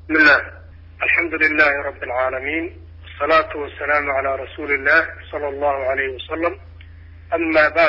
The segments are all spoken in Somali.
بسم الله الحمد لله رب العالمين والصلاة والسلام على رسول الله صلى الله عليه وسلم أما بعد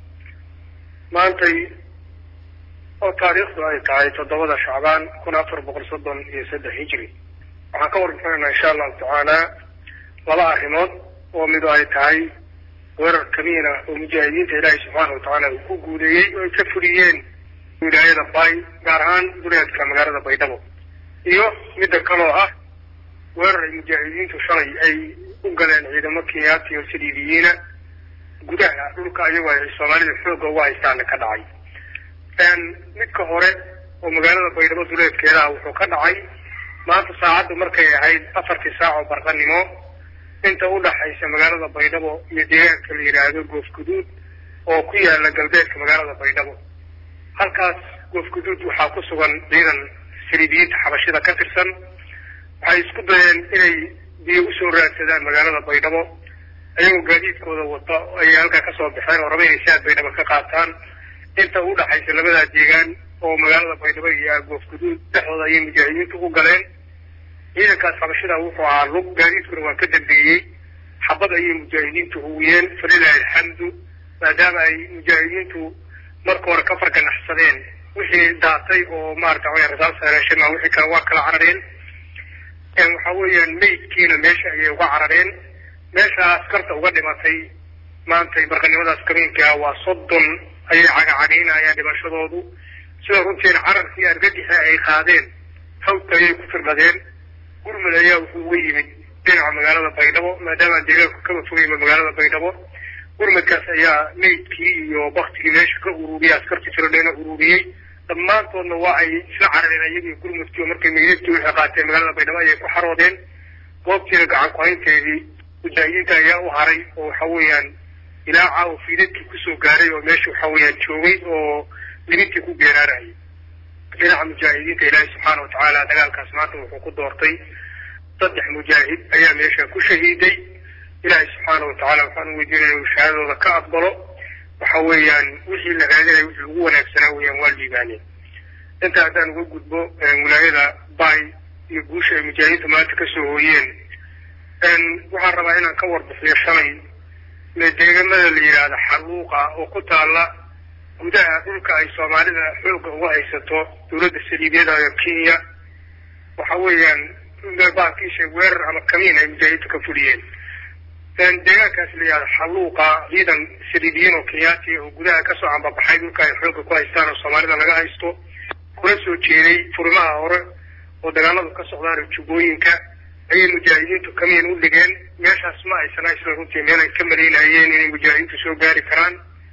maantay oo taariikhdu ay tahay toddobada shacbaan kun afar boqol soddon iyo saddex hijri waxaan ka warbixinaynaa insha allahu tacaala laba arrimood oo midu ay tahay weerar kamiina oo mujaahidiinta ilaahay subxaana wa tacaala uu ku guuleeyey oo ay ka fuliyeen wilaayada bay gaar ahaan duleedka magaalada baydhabo iyo midda kaloo ah weerar ay mujaahidiintu shalay ay u galeen ciidamo kenyaati oo saliibiyiina gudaha dhulka ayagoo ay soomaalida xoogga uga haystaana ka dhacay midka hore oo magaalada baydhabo duleedkeedaha wuxuu ka dhacay maanta saacaddu markay ahayd afartii saac oo barqanimo inta u dhaxaysa magaalada baydhabo iyo deegaanka la yidhaahdo goofguduud oo ku yaala galbeedka magaalada baydhabo halkaas goofguduud waxaa ku sugan ciidan saliibiyiinta xabashida ka tirsan waxay isku dayeen inay biyo usoo raadsadaan magaalada baydhabo ayagoo gaadiidkooda wata ayay halkaa kasoo baxeen oo raba inay saad baydhabo ka qaataan inta u dhaxaysa labadaa deegaan oo magaalada baydhabo iyo goofguduud dhexdooda ayay mujaahidiintu u galeen ciidankaas xabashida wuxuu ahaa lug gaadiidkuna waa ka dambeeyey xabad ayay mujaahidiintu huwiyeen falilahi alxamdu maadaama ay mujaahidiintu marka hore ka farganaxsadeen wixii daatay oo maarata wa rasaas hereesheen maa wixii kale waa kala carareen waxa weeyaan meydkiina meesha ayay uga carareen meesha askarta uga dhimatay maantay barqanimadaas kamiinkaa waa soddon ayay cagacagaynayaan dhimashadoodu sida runtiina cararkii argagixi ay qaadeen hawta ayay ku firdhadeen gurmud ayaa wuxuu uga yimid dhinaca magaalada baydhabo maadaama deegaanku kaba fogayba magaalada baydhabo gurmudkaas ayaa meydkii iyo baktigii meesha ka ururiyey askartii firadheena ururiyey dhammaantoodna waa ay isla carareen ayagii gurmudkii oo markay meydadkii wixii qaateen magaalada baydhabo ayay ku xaroodeen goobtiina gacan ku-haynteedii mujaahidiinta ayaa u haray oo waxa weeyaan ilaa caawa fiidadkii kusoo gaaray oo meesha waxa weeyaan joogay oo libintii ku geeraarayay dhinaca mujaahidiinta ilaahay subxaana wa tacaala dagaalkaas maanta wuxuu ku doortay saddex mujaahid ayaa meesha ku shahiiday ilaahay subxaana wa tacala waxaan u weydiinaya uu shahaadooda ka aqbalo waxa weeyaan wixii la raadinaya wixii ugu wanaagsanaa weeyaan waa liibaaneen inta haddaan uga gudbo wilaayada bay iyo guusha ay mujaahidiinta maanta kasoo hooyeen waxaan rabaa inaan ka warbixiyo shalay deegamada la yidhaahda xaluuqa oo ku taala gudaha dhulka ay soomaalida xoogga uga haysato dawladda saliibiyada ee kenya waxa weeyaan baankiisha weerar ama kamiin ay mujaahidiintu ka fuliyeen deegaankaas la yidhahda xaluuqa ciidan saliibiyiin oo kenyaati oo gudaha kasoo cambabaxay dhulka ay xoogga ku haystaan oo soomaalida laga haysto kula soo jeeday furimaha hore oo dagaaladu ka socdaan jubbooyinka ayay mujaahidiintu kamiin u dhigeen meeshaas ma aysan isla runtii meel ay ka malaynayeen inay mujaahidiintu soo gaari karaan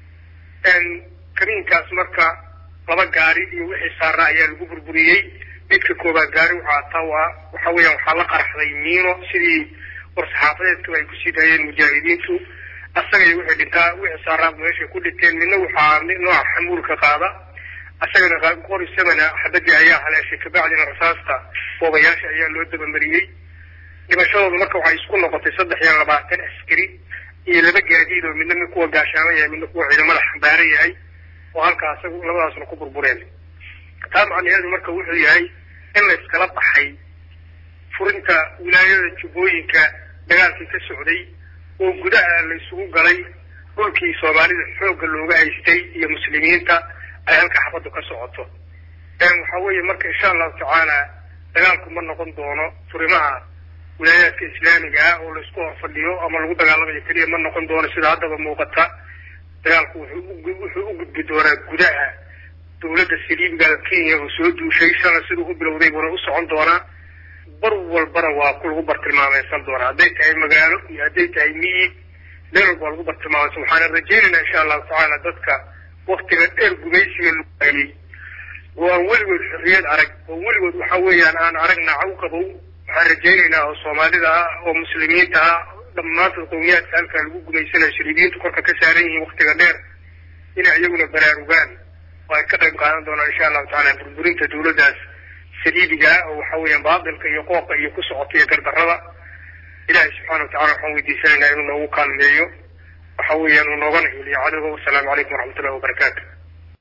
kamiinkaas marka laba gaari iyo wixii saara ayaa lagu burburiyey midka koobaad gaari waxaa tawa waxa weeyaan waxaa la qaraxday miino sidii war-saxaafadeedkaba ay kusii daayeen mujaahidiintu asaga iyo wixii dhintaa wixii saaraaba meeshay ku dhinteen midna waxaa nooca xamuulka qaada asagana qori samana xabadii ayaa haleeshay kabacdina rasaasta boobayaasha ayaa loo dabamariyey dhimashadooda marka waxay isku noqotay saddex iyo labaatan askari iyo laba gaadiid oo midna mid kuwa gaashaama yahay midna kuwa ciidamada xambaaran yahay oo halkaa isagu labadaasna ku burbureen taa macnaheedu marka wuxuu yahay in la iskala baxay furinta wilaayada jubbooyinka dagaalkii ka socday oo gudaha la isugu galay dhulkii soomaalida xoogga looga haystay iyo muslimiinta ay halka xabaddu ka socoto waxa weeye marka insha allahu tacaala dagaalku ma noqon doono furimaha wilaayaadka islaamiga ah oo laisku horfadhiyo ama lagu dagaalamayo keliya ma noqon doono sida haddaba muuqata dagaalku wuxuu u gudbi doonaa gudaha dawladda saliibiga kenya oo soo duushay sana siduu u bilowday buuna u socon doonaa bar walbana waa ku lagu bartilmaameysan doonaa hadday tahay magaalo iyo hadday tahay miyi meel walba waa lagu bartilmaameysan waxaana rajaynaynaa insha allahu tacaala dadka waktiga dheer gumaysiga luayey oo aan weligood xorriyad arag oo weligood waxa weeyaan aan arag nacaw qabow waxaan rajaynaynaa oo soomaalida ah oo muslimiinta ah dhammaantood qowmiyaadka halkaa lagu gumaysanayo saliibiyiintu korka ka saaran yihiin waktiga dheer inay iyaguna baraarugaan oo ay ka qayb qaadan doonaan insha allahu tacala burburinta dawladdaas saliibiga ah oo waxa weeyaan baatilka iyo qooqa iyo ku socota iyo gardarrada ilahay subxana wa tacala waxaan weydiisanaynaa inuu noogu kaalmeeyo waxa weeyaan uu noogana heliyo cadowga wasalaamu calaykum waraxmatullahi wabarakaatu